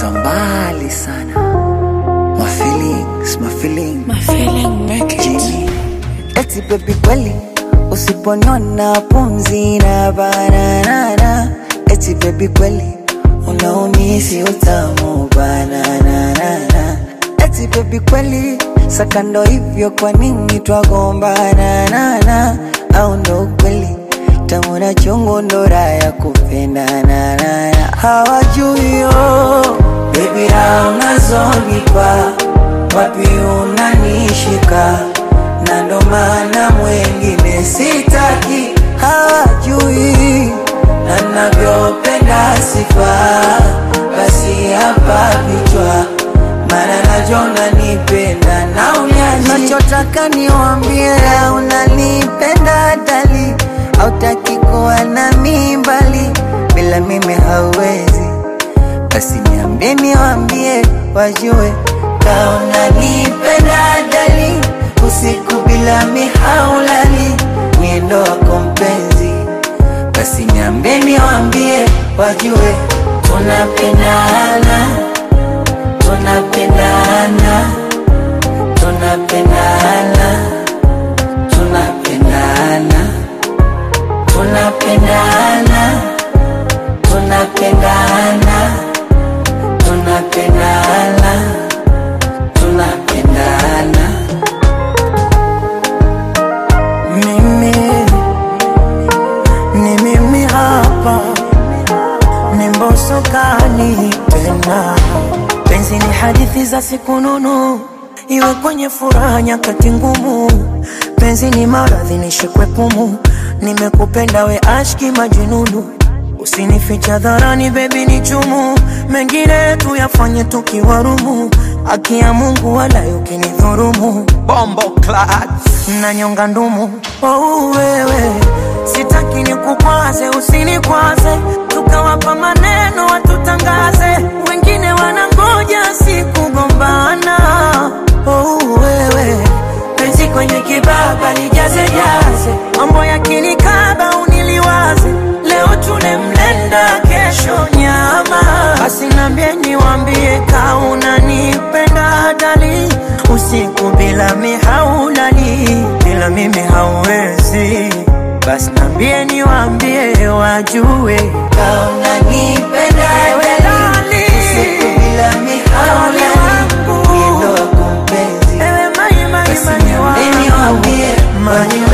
za mbali sana my feelings, my feelings. My feeling make it. Jimmy. Eti baby kweli usiponiona pumzi na bananana eti baby kweli unaumisi utamu bananana eti baby kweli sakando hivyo kwa nini twagombana nana au ndo kweli tamu na chungu ndo raha ya kupendana nana hawajui yo baby raha unazonipa wapi unanishika na ndo maana mwengine sitaki hawajui na navyopenda sifa basi hapa vichwa maana najona nipenda na unyaji nachotaka niwambie unanipenda dali hautaki kuwa na mimbali bila mimi hauwezi basi niambie niwambie wajue kaona nipenda dali usiku bila mihaulali miendo wako mpenzi basi niambie niwambie wajue tunapendana tunapendana tunapendana tunapendana tunapendana tunapendana tunapendana tunapendana mimi ni mimi hapa ni mbosokani tena penzi ni hadithi za siku nunu iwe kwenye furaha nyakati ngumu penzi ni maradhi nishikwe pumu nimekupenda we ashki majununu usinificha dharani bebi ni chumu mengine tuyafanye tukiwarumu haki ya mungu wala ukinidhurumu Bombo clad. na nyonga ndumu oh, wewe sitaki nikukwaze usinikwaze tukawapa maneno watutangaze wengine wanangoja sikugombana oh, wewe penzi kwenye kibaba lijaze jaze mambo ya kinikaba uniliwaze leo tune mlenda kesho nyama basi nambie niwambie kaunanipenda dali usiku bila mihaulali bila mimi hauwezi basi nambie niwambie wajue kaunanipenda dali usiku bila mihaulali miendo wako mpenzi Ewe mai mai basi mai niambie niwambie Mai